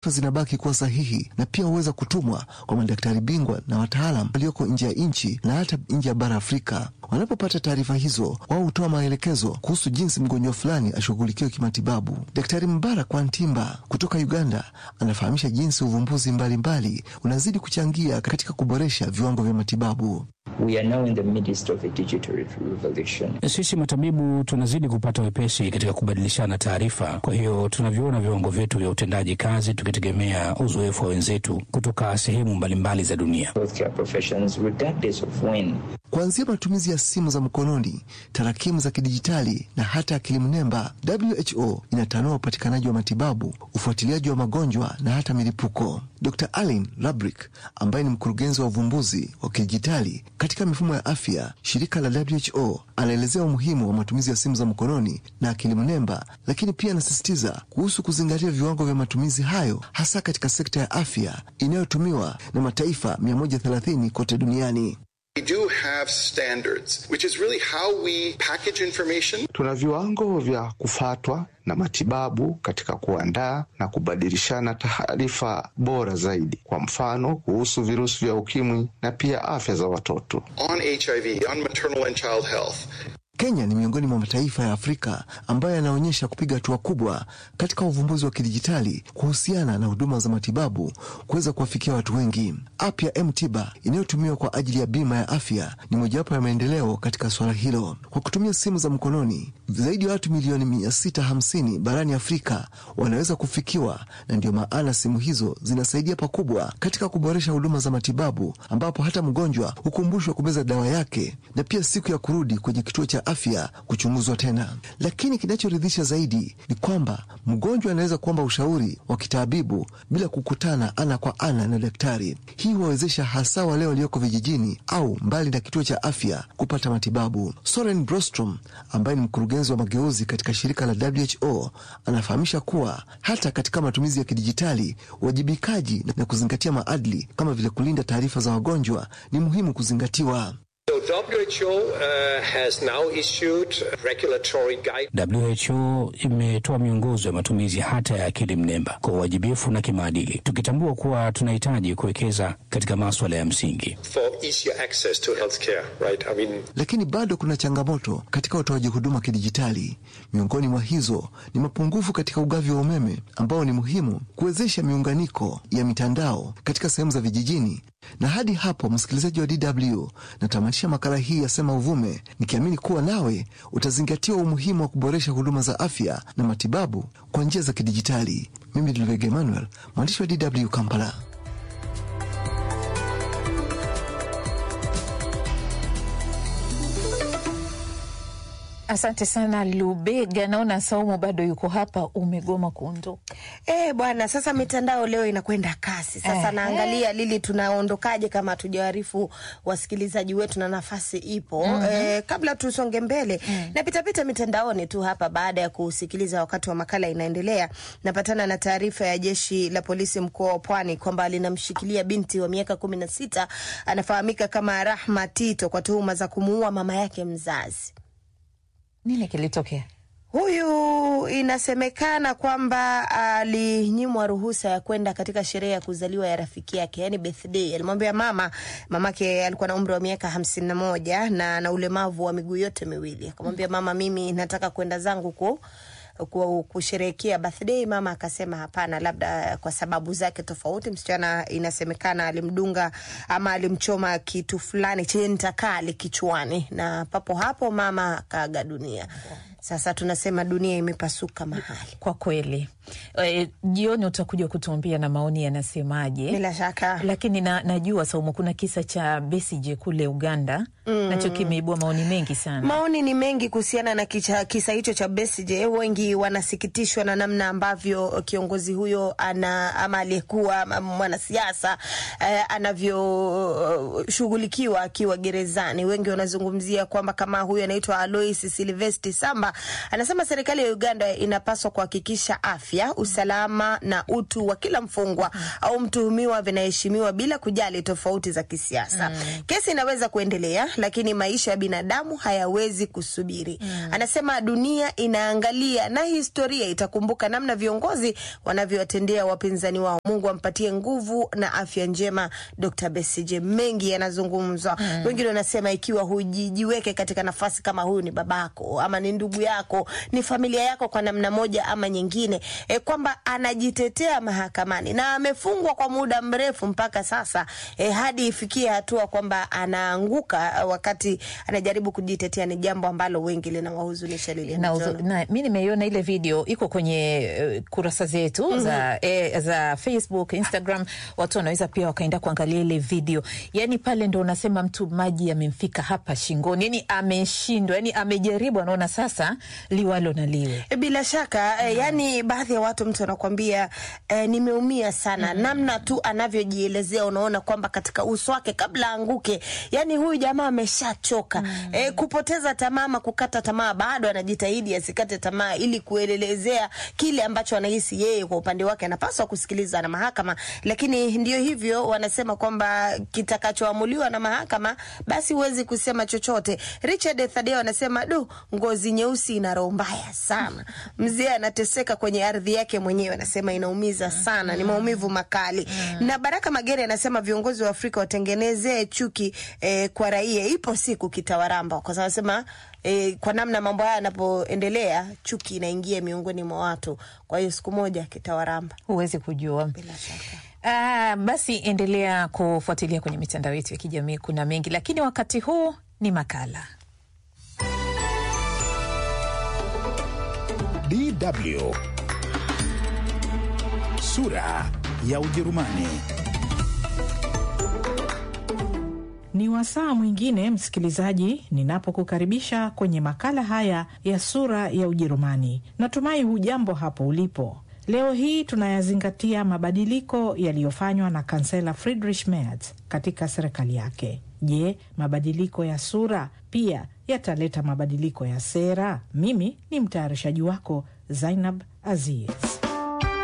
zinabaki kuwa sahihi na pia huweza kutumwa kwa madaktari bingwa na wataalam walioko nje ya nchi na hata nje ya bara Afrika. Wanapopata taarifa hizo, wao hutoa maelekezo kuhusu jinsi mgonjwa fulani ashughulikiwe kimatibabu. Daktari Mbarak Wantimba kutoka Uganda anafahamisha jinsi uvumbuzi mbalimbali unazidi kuchangia katika kuboresha viwango vya matibabu. We are now in the midst of a digital revolution. Sisi matabibu tunazidi kupata wepesi katika kubadilishana taarifa. Kwa hiyo tunavyoona viwango vyetu vya utendaji kazi tukitegemea uzoefu wa wenzetu kutoka sehemu mbalimbali za dunia. Healthcare professions, regardless of when. Kuanzia matumizi ya simu za mkononi, tarakimu za kidijitali na hata akili mnemba, WHO inatanua upatikanaji wa matibabu, ufuatiliaji wa magonjwa na hata milipuko. Dr Alin Labrick ambaye ni mkurugenzi wa uvumbuzi wa kidijitali katika mifumo ya afya, shirika la WHO, anaelezea umuhimu wa matumizi ya simu za mkononi na akili mnemba, lakini pia anasisitiza kuhusu kuzingatia viwango vya matumizi hayo, hasa katika sekta ya afya inayotumiwa na mataifa 130 kote duniani. We do have standards, which is really how we package information. Tuna viwango vya kufatwa na matibabu katika kuandaa na kubadilishana taarifa bora zaidi, kwa mfano kuhusu virusi vya ukimwi na pia afya za watoto. On HIV, on maternal and child health. Kenya ni miongoni mwa mataifa ya Afrika ambayo yanaonyesha kupiga hatua kubwa katika uvumbuzi wa kidijitali kuhusiana na huduma za matibabu kuweza kuwafikia watu wengi. App ya M-Tiba inayotumiwa kwa ajili ya bima ya afya ni mojawapo ya maendeleo katika suala hilo. Kwa kutumia simu za mkononi, zaidi ya watu milioni 650 barani Afrika wanaweza kufikiwa, na ndiyo maana simu hizo zinasaidia pakubwa katika kuboresha huduma za matibabu, ambapo hata mgonjwa hukumbushwa kumeza dawa yake na pia siku ya kurudi kwenye kituo cha afya kuchunguzwa tena. Lakini kinachoridhisha zaidi ni kwamba mgonjwa anaweza kuomba ushauri wa kitaabibu bila kukutana ana kwa ana na daktari. Hii huwawezesha hasa wale walioko vijijini au mbali na kituo cha afya kupata matibabu. Soren Brostrom ambaye ni mkurugenzi wa mageuzi katika shirika la WHO anafahamisha kuwa hata katika matumizi ya kidijitali, uwajibikaji na kuzingatia maadili kama vile kulinda taarifa za wagonjwa ni muhimu kuzingatiwa. So WHO uh, has now issued regulatory guide. WHO imetoa miongozo ya matumizi hata ya akili mnemba kwa uwajibifu na kimaadili, tukitambua kuwa tunahitaji kuwekeza katika maswala ya msingi. for easier access to healthcare, right? I mean, Lakini bado kuna changamoto katika utoaji huduma kidijitali. Miongoni mwa hizo ni mapungufu katika ugavi wa umeme ambao ni muhimu kuwezesha miunganiko ya mitandao katika sehemu za vijijini. Na hadi hapo, msikilizaji wa DW, natamatisha makala hii ya Sema Uvume nikiamini kuwa nawe utazingatiwa umuhimu wa kuboresha huduma za afya na matibabu kwa njia za kidijitali. Mimi Dulvege Emmanuel, mwandishi wa DW Kampala. Asante sana Lubega. Naona Saumu bado yuko hapa, umegoma kuondoka. Eh, bwana, sasa mitandao leo inakwenda kasi. Sasa Eh, naangalia Lili, tunaondokaje kama hatujawaarifu wasikilizaji wetu na nafasi ipo. Mhm. Eh, kabla tusonge mbele, napitapita mitandaoni tu hapa baada ya kusikiliza wakati wa makala inaendelea, napatana na taarifa ya jeshi la polisi mkoa wa Pwani kwamba linamshikilia binti wa miaka kumi na sita anafahamika kama Rahma Tito kwa tuhuma za kumuua mama yake mzazi. Nini kilitokea? Huyu inasemekana kwamba alinyimwa ruhusa ya kwenda katika sherehe ya kuzaliwa ya rafiki yake, yani birthday. Alimwambia mama, mamake alikuwa na umri wa miaka hamsini na moja na ana ulemavu wa miguu yote miwili. Akamwambia mama, mimi nataka kwenda zangu ku ku- kusherehekea birthday. Mama akasema hapana, labda kwa sababu zake tofauti. Msichana inasemekana alimdunga ama alimchoma kitu fulani chenye ncha kali kichwani, na papo hapo mama akaaga dunia. Sasa tunasema dunia imepasuka mahali. Kwa kweli e, jioni utakuja kutuambia na maoni yanasemaje. Bila shaka, lakini na, najua Saumu, kuna kisa cha Besigye kule Uganda Mm. nacho kimeibua maoni mengi sana. Maoni ni mengi kuhusiana na kicha, kisa hicho cha Besigye. Wengi wanasikitishwa na namna ambavyo kiongozi huyo ana ama aliyekuwa ama mwanasiasa eh, anavyoshughulikiwa akiwa gerezani. Wengi wanazungumzia kwamba kama huyo anaitwa Alois Silvesti Samba Mtwapa anasema serikali ya Uganda inapaswa kuhakikisha afya, usalama na utu wa kila mfungwa au mtuhumiwa vinaheshimiwa bila kujali tofauti za kisiasa. Kesi inaweza kuendelea, lakini maisha ya binadamu hayawezi kusubiri. Anasema dunia inaangalia na historia itakumbuka namna viongozi wanavyowatendea wapinzani wao. Mungu ampatie nguvu na afya njema Dr. Besigye. Mengi yanazungumzwa, wengine wanasema ikiwa hujijiweke katika nafasi kama huyu, ni babako ama ni ndugu yako, ni familia yako kwa namna moja ama nyingine, e, kwamba anajitetea mahakamani na amefungwa kwa muda mrefu mpaka sasa, e, hadi ifikie hatua kwamba anaanguka wakati anajaribu kujitetea, ni jambo ambalo wengi linawahuzunisha. Lilian na, Mtono. uzo- na mi nimeiona ile video iko kwenye uh, kurasa zetu za, eh, za Facebook, Instagram. Watu wanaweza pia wakaenda kuangalia ile video. Yani pale ndo unasema mtu maji yamemfika hapa shingoni, yani ameshindwa, yani amejaribu, anaona sasa liwalo na liwe. E, Bila shaka eh, yani baadhi ya watu mtu anakwambia eh, nimeumia sana namna tu anavyojielezea, unaona kwamba katika uso wake kabla anguke, yani huyu jamaa ameshachoka eh, kupoteza tamaa ama kukata tamaa, bado anajitahidi asikate tamaa ili kuelezea kile ambacho anahisi yeye kwa upande wake anapaswa kusikiliza na mahakama, lakini ndio hivyo, wanasema kwamba kitakachoamuliwa na mahakama basi huwezi kusema chochote. Richard Thadeo anasema du, ngozi nyeusi ina roho mbaya sana. Mzee anateseka kwenye ardhi yake mwenyewe, anasema inaumiza sana, ni maumivu makali. Na Baraka Magere anasema viongozi wa Afrika watengenezee chuki eh, kwa raia, ipo siku kitawaramba, kwa sababu anasema eh, kwa namna mambo haya yanapoendelea, chuki inaingia miongoni mwa watu, kwa hiyo siku moja kitawaramba. Huwezi kujua. Bila shaka. Ah, basi endelea kufuatilia kwenye mitandao yetu ya kijamii, kuna mengi, lakini wakati huu ni makala DW sura ya Ujerumani. Ni wasaa mwingine msikilizaji, ninapokukaribisha kwenye makala haya ya sura ya Ujerumani. Natumai hujambo hapo ulipo. Leo hii tunayazingatia mabadiliko yaliyofanywa na kansela Friedrich Merz katika serikali yake. Je, mabadiliko ya sura pia yataleta mabadiliko ya sera? Mimi ni mtayarishaji wako Zainab Aziz.